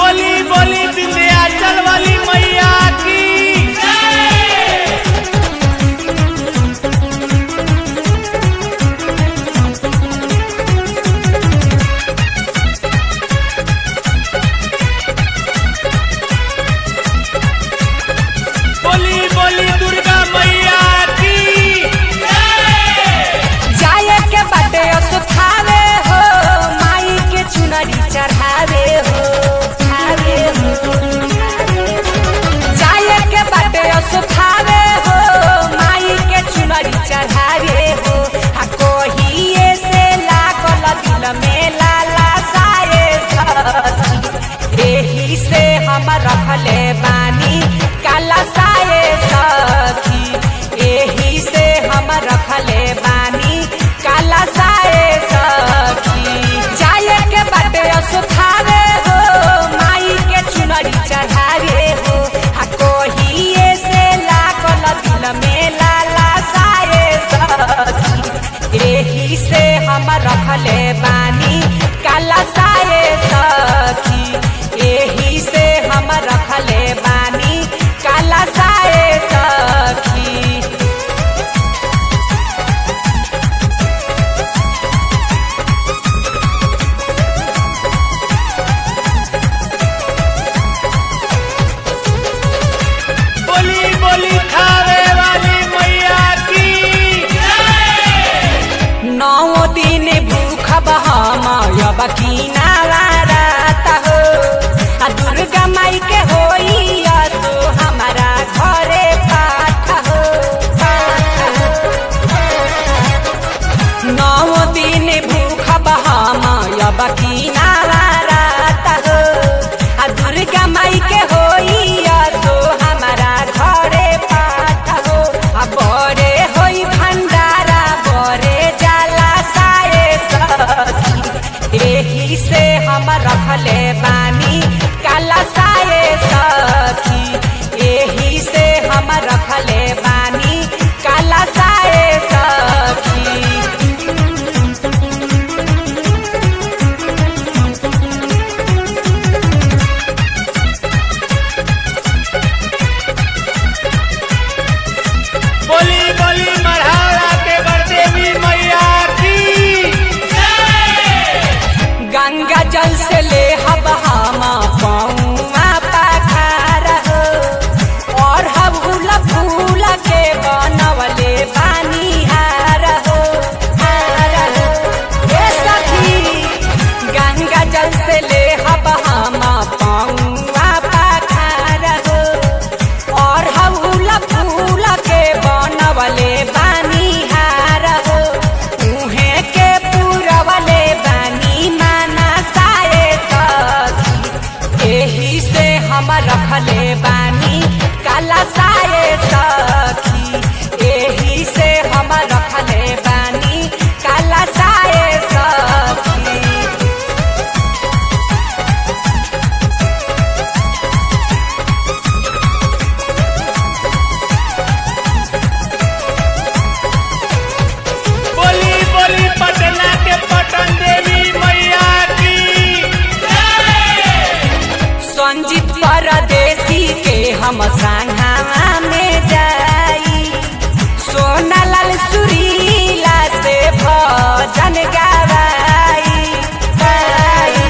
बोली बोली विंध्याचल वाली मैया की बोली बोली दुर्गा मैया की जाए के बाटे सुखावे हो माई के चुनरी चढ़ावे हो चढ़ावे हो जाए के बाटे सुखावे हो माई के चुनरी चढ़ावे हो आ कोहिए से लागल दिल में लाला साए सखी एही से हम रखले बानी काला साए सखी एही से हम रखले बानी काला साए सखी जाए के बाटे सुखावे हो माई के चुनरी चढ़ावे हो आ कोहिए से लागल दिल में लाला साए सखी एही से हम रखले बानी काला साए सखी एही से हम रखले बानी काला साए सखी बोली बोली खावे वाली मैया की नौ दिन भूख बहमयब किनारा रात हो आ दुर्गा माई के होई तो हमारा घरे पाठ हो नौ दिन भूख बहमयब किनारा रात हो आ दुर्गा माई के होई तो हमारा घरे पाठ हो आ बड़े होई भंडारा बड़े जाला साए सखी एही से हम रखले बानी काला साए सखी एही से हम रखले बानी काला साए सखी बोली बोली मढ़ाड़ा के बरदेवी मैया की गंगा जल से ले हब हम पौआ पखार हो और हबुल फूल के बनवले बानी हार हो हार हो ए सखी गंगा जल से ले हब हम पौआ पखार हो और हबुल फूल के बनवले बानी हार हो उहे के पूरवले बानी माना साए सखी एही से हम रखले बानी काला साए सखी एही से हम रखले बानी काला साए सखी बोली बोली पटना के पटन देवी मैया की संजीत परदेसी के हम संघावा में जाई सोना लाल सुरीला से भजन गवाई गाई।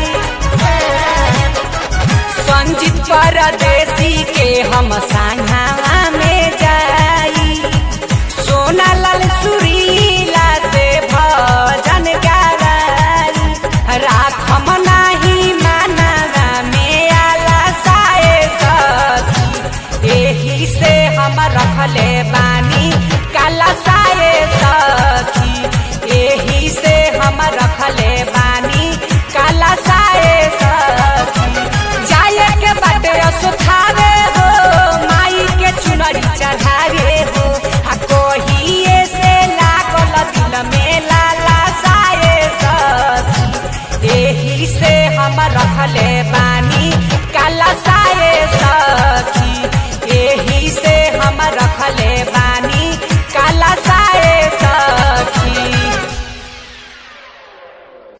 संजीत परदेसी के हम संघावा में जाई सोना लाल सुरीला से भजन गवाई राखम नाही मानवा में आला साए सखी एही से हम रखले बानी काला साए सखी एही से हम रखले बानी काला साए सखी जाए के बाटे सुखावे हो माई के चुनरी चढ़ावे हो आ कोहिए से लागल दिल में लाला साए सखी एही से हम रखले बा